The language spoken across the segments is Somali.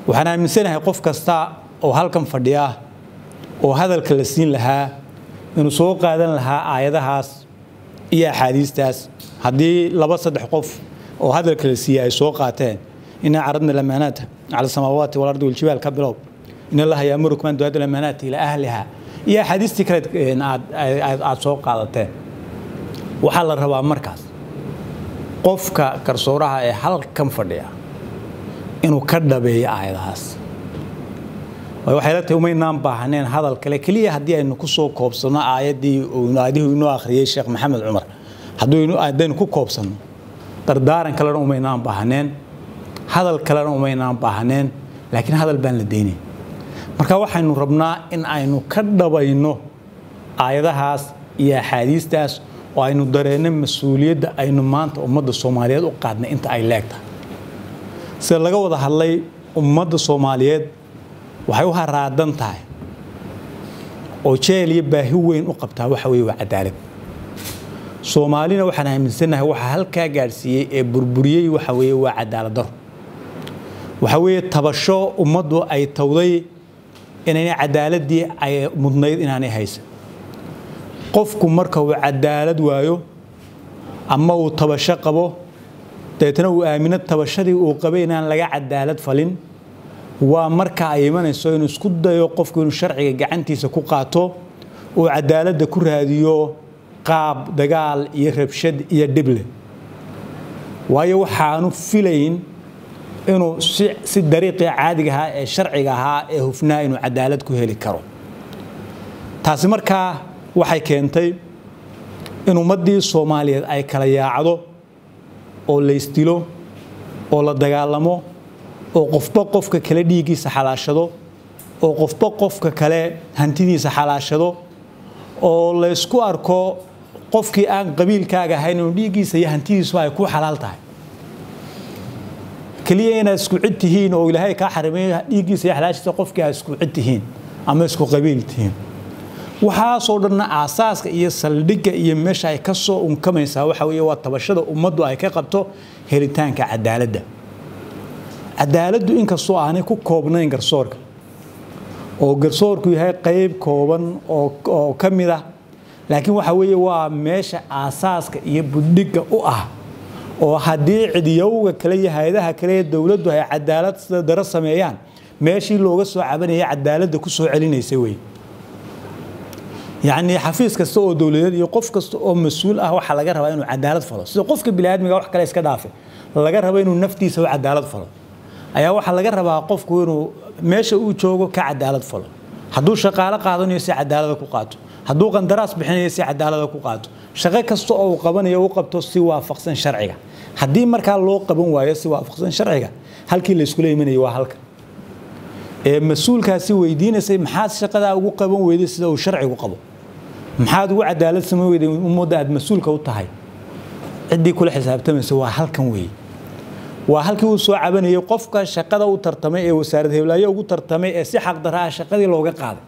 waxaan aaminsanahay qof kasta oo halkan fadhiya oo hadalka la siin lahaa inuu soo qaadan lahaa aayadahaas iyo axaadiistaas haddii laba saddex qof oo hadalka la siiyey ay soo qaateen inaa caradna lamaanaata cala samaawaati walardi waljibaal ka bilow in allaha yaamurukum an du'aadu lamaanaati ilaa ahliha iyo axaadiistii kale aad soo qaadateen waxaa la rabaa markaas qofka garsooraha ee halkan fadhiya inuu ka dhabeeyo aayadahaas waxay la tahay umaynaan baahneen hadal kale keliya haddii aynu ku soo koobsanno aayaddii aadihuu inoo akhriyey sheekh maxamed cumar haddaynu ku koobsanno dardaaran kalena umaynaan baahneen hadal kalena umaynaan baahneen laakiin hadal baan la daynayn marka waxaynu rabnaa in aynu ka dhabayno aayadahaas iyo axaadiistaas oo aynu dareenno mas-uuliyadda aynu maanta ummadda soomaaliyeed u qaadnay inta ay leegtahay sida laga wada hadlay ummadda soomaaliyeed waxay u haraadan tahay oo jeel iyo baahi weyn u qabtaa waxa weye waa cadaalad soomaalina waxaan aaminsanahay waxa halkaa gaadhsiiyey ee burburiyey waxa weye waa cadaalad daro waxa weeye tabasho ummaddu ay tawday inayna cadaaladii ay mudnayd inaanay haysan qofku marka uu cadaalad waayo ama uu tabasho qabo dabeetna uu aamino tabashadii uu qabay inaan laga cadaalad falin waa marka ay imanayso inuu isku dayo qofku inuu sharciga gacantiisa ku qaato uu cadaaladda ku raadiyo qaab dagaal iyo rabshad iyo dhible waayo waxaanu filayn inuu si dariiqii caadiga ahaa ee sharciga ahaa ee hufnaa inuu cadaalad ku heli karo taasi markaa waxay keentay in ummaddii soomaaliyeed ay kala yaacdo oo laysdilo oo la dagaalamo oo qofba qofka kale dhiiggiisa xalaashado oo qofba qofka kale hantidiisa xalaashado oo laysku arko qofkii aan qabiilkaaga ahayn inuu dhiiggiisa iyo hantidiisu ay ku xalaal tahay keliya inaad isku cid tihiin oo ilaahay kaa xarimay dhiiggiisa iyo xalaashiisa qofkii aad isku cid tihiin ama isku qabiil tihiin waxaasoo dhanna aasaaska iyo saldhigga iyo meesha ay ka soo unkamaysaa waxa weeye waa tabashada ummaddu ay ka qabto helitaanka cadaaladda cadaaladdu inkastoo aanay ku koobnayn garsoorka oo garsoorku yahay qayb kooban oo ka mid ah laakiin waxa weeye waa meesha aasaaska iyo buddhigga u ah oo haddii cidiyowga kale iyo hay-adaha kale ee dowladdu ay cadaalad sida daro sameeyaan meeshii looga soo cabanaya cadaaladda ku soo celinaysa wey yacni xafiis kasta oo dowladeed iyo qof kasta oo mas-uul ah waxaa laga rabaa inuu cadaalad falo sida qofka biniaadmiga wax kale iska dhaafe laga rabo inuu naftiisa u cadaalad falo ayaa waxaa laga rabaa qofku inuu meesha uu joogo ka cadaalad falo hadduu shaqaalo qaadanayo si cadaalada ku qaato hadduu qandaraas bixinayo si cadaalada ku qaato shaqo kasta oo uu qabanayo u qabto si waafaqsan sharciga haddii markaa loo qaban waayo si waafaqsan sharciga halkii layskula imanayay waa halka ee mas-uulkaasi weydiinaysay maxaad shaqadaa ugu qaban weyday sida uu sharcigu qabo maxaad ugu cadaalad samayn weyday ummadda aad mas-uulka u tahay ciddii kula xisaabtamaysa waa halkan weeye waa halkii uu soo cabanayay qofka shaqada u tartamay ee wasaarad heblaayo ugu tartamay ee si xaqdarra ah shaqadii looga qaaday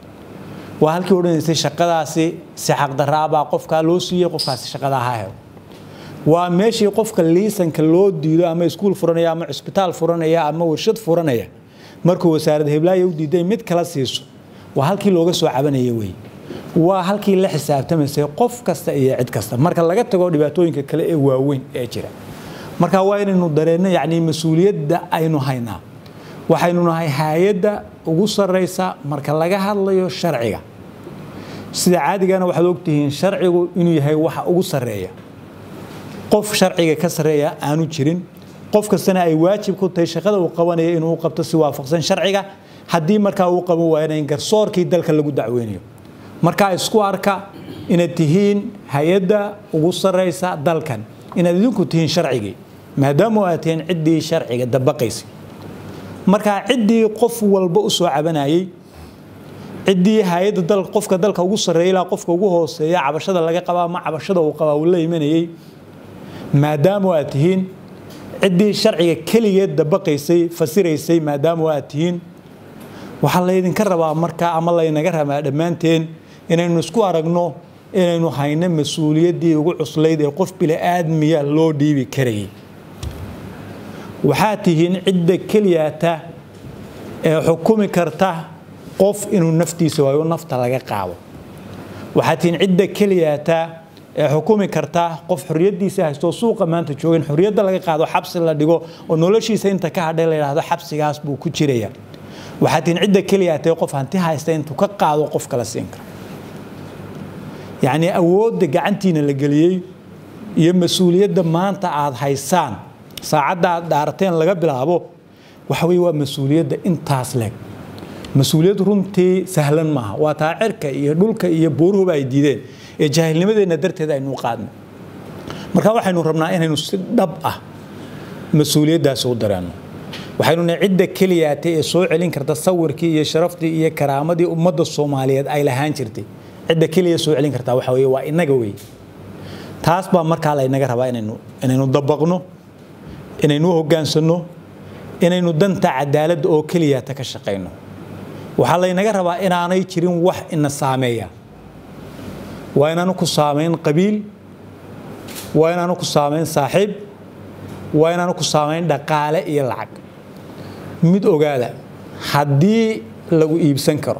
waa halkii odhanaysay shaqadaasi si xaqdarraabaa qofkaa loo siiyey qofkaasi shaqadaa ha helo waa meeshii qofka liisanka loo diido ama iskuul furanaya ama cusbitaal furanaya ama warshad furanaya markuu wasaarad heblaayo u diiday mid kala siiso waa halkii looga soo cabanaya weeye waa halkii la xisaabtamaysay qof kasta iyo cid kasta marka laga tago dhibaatooyinka kale ee waaweyn ee jira marka waa inaynu dareenno yacni mas-uuliyadda aynu haynaa waxaynu nahay hay-adda ugu sarraysa marka laga hadlayo sharciga sida caadigana waxaad ogtihiin sharcigu inuu yahay waxa ugu sarreeya qof sharciga ka sarreeya aanu jirin qof kastana ay waajib ku tahay shaqada uu qabanaya inuu qabto si waafaqsan sharciga haddii markaa uu qaban waayana in garsoorkii dalka lagu dacweynayo markaa isku arka inaad tihiin hay-adda ugu sarraysa dalkan inaad idinku tihiin sharcigii maadaama aad tihiin ciddii sharciga dabaqaysay markaa ciddii qof walba u soo cabanayay ciddii hay-adda dal qofka dalka ugu sarreeya ilaa qofka ugu hooseeya cabashada laga qabaa ama cabashada uu qabaa uu la imanayay maadaama aad tihiin ciddii sharciga keligeed dabaqaysay fasiraysay maadaama aad tihiin waxaa laydinka rabaa markaa ama laynaga rabaa dhammaanteen inaynu isku aragno inaynu hayno mas-uuliyaddii ugu cuslayd ee qof bili-aadmiya loo dhiibi karayay waxaad tihiin cidda keliyata ee xukumi karta qof inuu naftiisa waayo nafta laga qaado waxaad tihiin cidda keliyaata ee xukumi karta qof xorriyaddiisa haysto suuqa maanta joogin xorriyadda laga qaado xabsi la dhigo oo noloshiisa inta ka hadhay la yidhaahdo xabsigaas buu ku jiraya waxaad tihiin cidda keliyaata qof hanti haysta intuu ka qaado qof kala siin kara yacnii awoodda gacantiina la geliyey iyo mas-uuliyadda maanta aad haysaan saacadda aad dhaarateen laga bilaabo waxa weye waa mas-uuliyadda intaas leeg mas-uuliyad runtii sahlan maaha waa taa cirka iyo dhulka iyo booruhuba ay diideen ee jaahilnimadeenna darteed aynu qaadnay marka waxaynu rabnaa inaynu si dhab ah mas-uuliyaddaasi u dareenno waxaynu nahay cidda keliyaatay ee soo celin karta sawirkii iyo sharaftii iyo karaamadii ummadda soomaaliyeed ay lahaan jirtay cidda keliya soo celin kartaa waxa weye waa innaga wey taas baa markaa laynaga rabaa inaynu inaynu dabaqno inaynu u hoggaansanno inaynu danta cadaaladda oo keliyaata ka shaqayno waxaa laynaga rabaa inaanay jirin wax ina saameeya waa inaanu ku saamayn qabiil waa inaanu ku saamayn saaxiib waa inaanu ku saamayn dhaqaale iyo lacag mid ogaada haddii lagu iibsan karo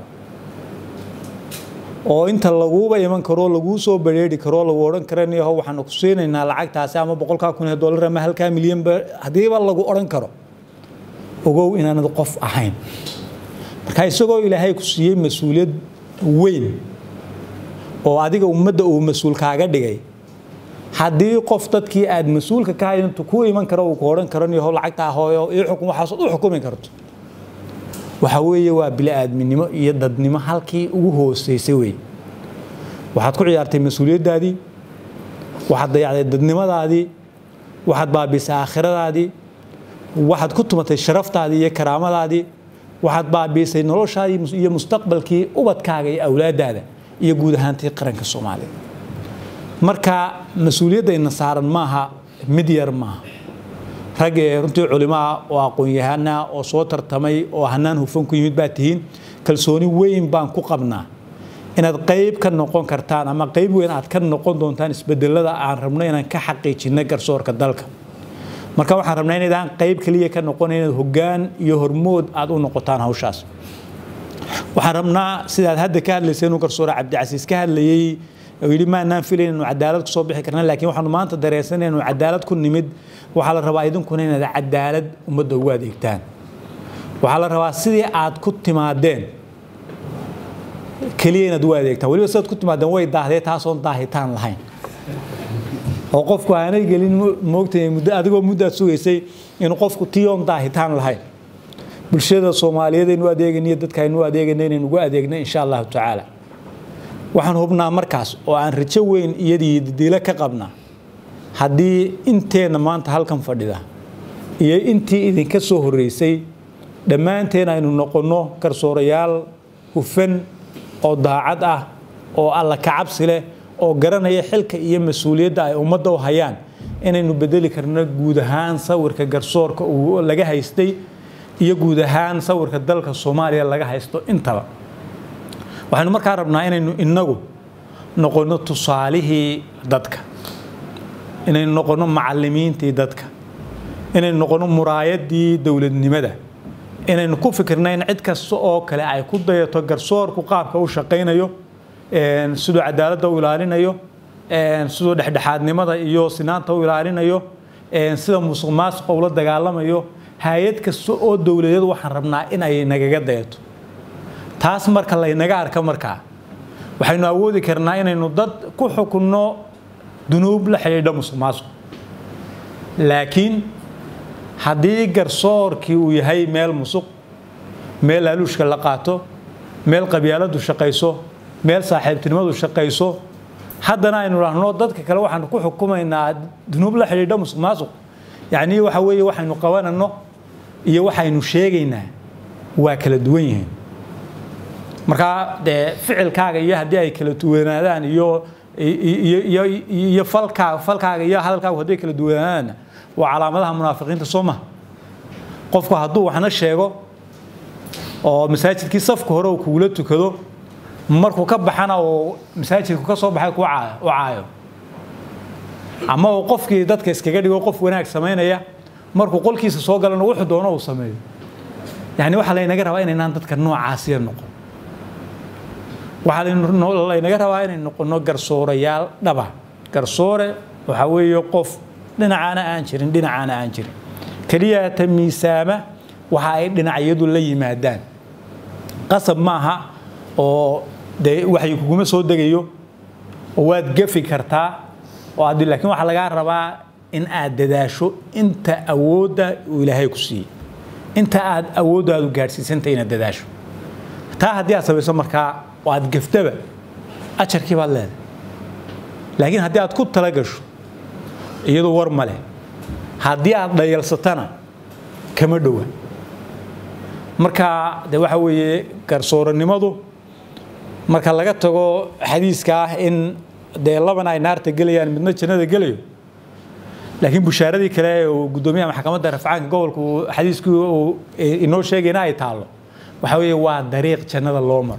oo inta laguuba iman karo laguu soo bareeri karo lagu odhan karaniyaho waxaanu ku siinaynaa lacagtaasi ama boqolkaa kun ee dollar ama halkaa milyanba haddiiba lagu odhan karo ogow inaanad qof ahayn marka isagoo ilaahay ku siiyey mas-uuliyad weyn oo adiga ummadda uu mas-uul kaaga dhigay haddii qof dadkii aad mas-uulka ka hayd intu ku iman karo uu ku odhan karaniyaho lacagtaa hooyo ii xukun waxaasood u xukumi karto waxa weeye waa bili-aadminimo iyo dadnimo halkii ugu hooseysay wey waxaad ku ciyaartay mas-uuliyaddaadii waxaad dayacday dadnimadaadii waxaad baabisay aakhiradaadii waxaad ku tumatay sharaftaadii iyo karaamadaadii waxaad baabiisay noloshaadii iyo mustaqbalkii ubadkaaga iyo awlaadaada iyo guud ahaantii qaranka soomaaliya marka mas-uuliyaddayna saaran maaha mid yar maaha rag ee runtii culimaa oo aqoon-yahana oo soo tartamay oo hanaan hufan ku yimid baa tihiin kalsooni weyn baan ku qabnaa inaad qayb ka noqon kartaan ama qayb weyn aad ka noqon doontaan isbedelada aan rabno inaan ka xaqiijino garsoorka dalka marka waxaan rabnaa inaydaan qayb keliya ka noqon inaad hoggaan iyo hormood aad u noqotaan hawshaas waxaan rabnaa sidaad hadda ka hadlaysay inuu garsoore cabdicasiis ka hadlayey oo yidhi maanaan filayn inuu cadaalad ku soo bixi karna laakiin waxaanu maanta dareensanay inuu cadaalad ku nimid waxaa la rabaa idinkuna inaad cadaalad ummadda ugu adeegtaan waxaa la rabaa sidii aad ku timaadeen keliya inaad ugu adeegtaan weliba sidaad ku timaadeen way daahdee taasoon daahitaan lahayn oo qofku aanay gelin moogtay muddo adigoo muddaad sugaysay inuu qofku tiyoon daahitaan lahayn bulshada soomaaliyeed aynu adeeganayo dadka aynu adeegana inaynu ugu adeegna insha allahu tacaala waxaan hubnaa markaas oo aan rajo weyn iyadii didiilo ka qabnaa haddii inteenna maanta halkan fadhida iyo intii idinka soo horreysay dhammaanteen aynu noqonno garsoorayaal hufan oo daacad ah oo alla kacabsi leh oo garanaya xilka iyo mas-uuliyadda ay ummadda u hayaan inaynu bedeli karno guud ahaan sawirka garsoorka uu laga haystay iyo guud ahaan sawirka dalka soomaaliya laga haysto intaba waxaynu markaa rabnaa inaynu inagu noqonno tusaalihii dadka inaynu noqonno macalimiintii dadka inaynu noqonno muraayadii dowladnimada inaynu ku fikirna in cid kasta oo kale ay ku dayato garsoorku qaabka u shaqaynayo siduu cadaaladda u ilaalinayo siduu dhexdhexaadnimada iyo sinaanta u ilaalinayo sida musuq maasuqa ula dagaalamayo hay-ad kasta oo dowladeed waxaan rabnaa in ay nagaga dayato taas marka laynaga arka markaa waxaynu awoodi karnaa inaynu dad ku xukunno dunuub la xidhiidha musuq maasuq laakiin haddii garsoorkii uu yahay meel musuq meel laaluushka la qaato meel qabyaaladu shaqayso meel saaxiibtinimadu shaqayso haddana aynu dhahno dadka kale waxaanu ku xukumaynaa dunuub la xidhiidha musuq maasuq yacnii waxa weeye waxaynu qabanano iyo waxaynu sheegaynaa waa kala duwan yihiin markaa dee ficilkaaga iyo haddii ay kala duwanaadaan iyo iyo falkaaga falkaaga iyo hadalkaagu hadday kala duwanaadaanna waa calaamadaha munaafiqiinta soo maha qofku hadduu waxna sheego oo masaajidkii safka hore uu kugula tukado markuu ka baxana oo masaajidku ka soo baxay ku caayo ama uu qofkii dadka iskaga dhigo qof wanaag samaynaya markuu qolkiisa soo galana wuxuu doono uu sameeyo yani waxaa laynaga rabaa inaynaan dadka noocaasiya noqon waxaa laynaga rabaa inay noqono garsoorayaal dhaba garsoore waxaa weeye qof dhinacaana aan jirin dhinacaana aan jirin keliya ta miisaama waxa ay dhinacyadu la yimaadaan qasab maaha oo dee waxay kuguma soo degayo oo waad gafi kartaa oo adi laakiin waxaa lagaa rabaa in aad dadaasho inta awoodda uu ilaahay ku siiyey inta aad awooddaadu gaadhsiisanta inaad dadaasho taa haddii aad samayso markaa oo aad gaftaba ajarkii baad leedahay laakiin haddii aad ku tala gasho iyadu war ma leh haddii aad dhayalsatana kama dhowa marka de waxa weeye garsooranimadu marka laga tago xadiiska ah in dee labana ay naarta gelayaan midna jannada gelayo laakiin bushaaradii kale ee uu guddoomiyaha maxkamadda rafcaanka gobolka uu xadiiskii uu inoo sheegayna ay taallo waxa weeye waa dariiq jannada loo maro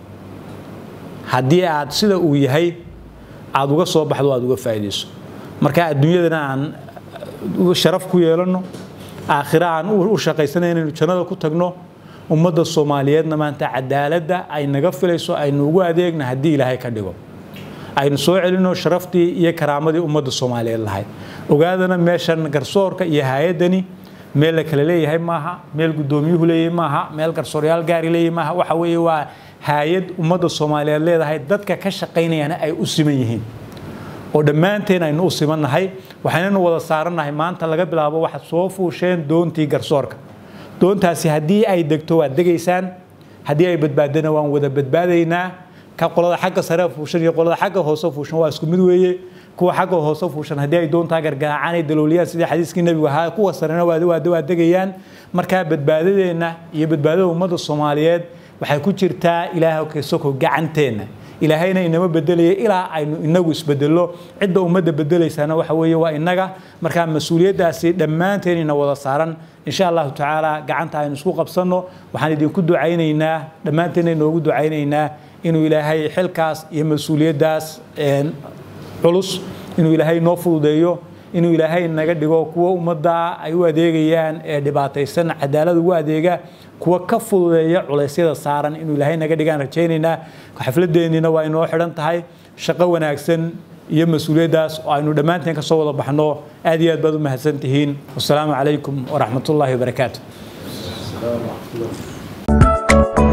haddii aad sida uu yahay aad uga soo baxdo aad uga faa'iidayso marka adduunyadana aan sharaf ku yeelanno aakhira aan u shaqaysana inaynu jannada ku tagno ummadda soomaaliyeedna maanta cadaaladda ay naga filayso aynu ugu adeegna haddii ilaahay ka dhigo aynu soo celino sharaftii iyo karaamadii ummadda soomaaliyeed lahayd ogaadana meeshan garsoorka iyo hay-addani meel la kale leeyahay maaha meel guddoomiyuhu leeyahay maaha meel garsooryaal gaari leeyahay maaha waxa weeye waa hay-ad ummadda soomaaliyeed leedahay dadka ka shaqaynayana ay u siman yihiin oo dhammaanteen aynu u simannahay waxaynanu wada saarannahay maanta laga bilaabo waxaad soo fuusheen doontii garsoorka doontaasi haddii ay degto waad degaysaan haddii ay badbaadana waan wada badbaadaynaa ka qolada xagga sare fuushan iyo qolada xagga hoose fuushan waa isku mid weeye kuwa xagga hoose fuushan haddii ay doontaa gargaraacaan ay dalooliyaan sidii xadiiskii nebigu ahaa kuwa sarena waa degayaan markaa badbaadadeenna iyo badbaadada ummadda soomaaliyeed waxay ku jirtaa ilaaha kasoko gacanteenna ilaahayna inama bedelaya ilaa aynu inagu isbedello cidda ummadda bedelaysana waxa weeye waa inaga markaa mas-uuliyaddaasi dhammaanteen ina wada saaran insha allahu tacaala gacanta aynu isku qabsanno waxaan idinku ducaynaynaa dhammaanteen inoogu ducaynaynaa inuu ilaahay xilkaas iyo mas-uuliyaddaas culus inuu ilaahay noo fududeeyo inuu ilaahay naga dhigo kuwa ummadda ay u adeegayaan ee dhibaataysan cadaalad ugu adeega kuwa ka fududeeya culeysyada saaran inuu ilaahay naga dhigaan rajaynaynaa xafladeenniina waa inoo xidhan tahay shaqo wanaagsan iyo mas-uuliyaddaas oo aynu dhammaanteen ka soo wada baxno aad iyo aad baad u mahadsan tihiin wasalaamu calaykum waraxmatullaahi wabarakaatu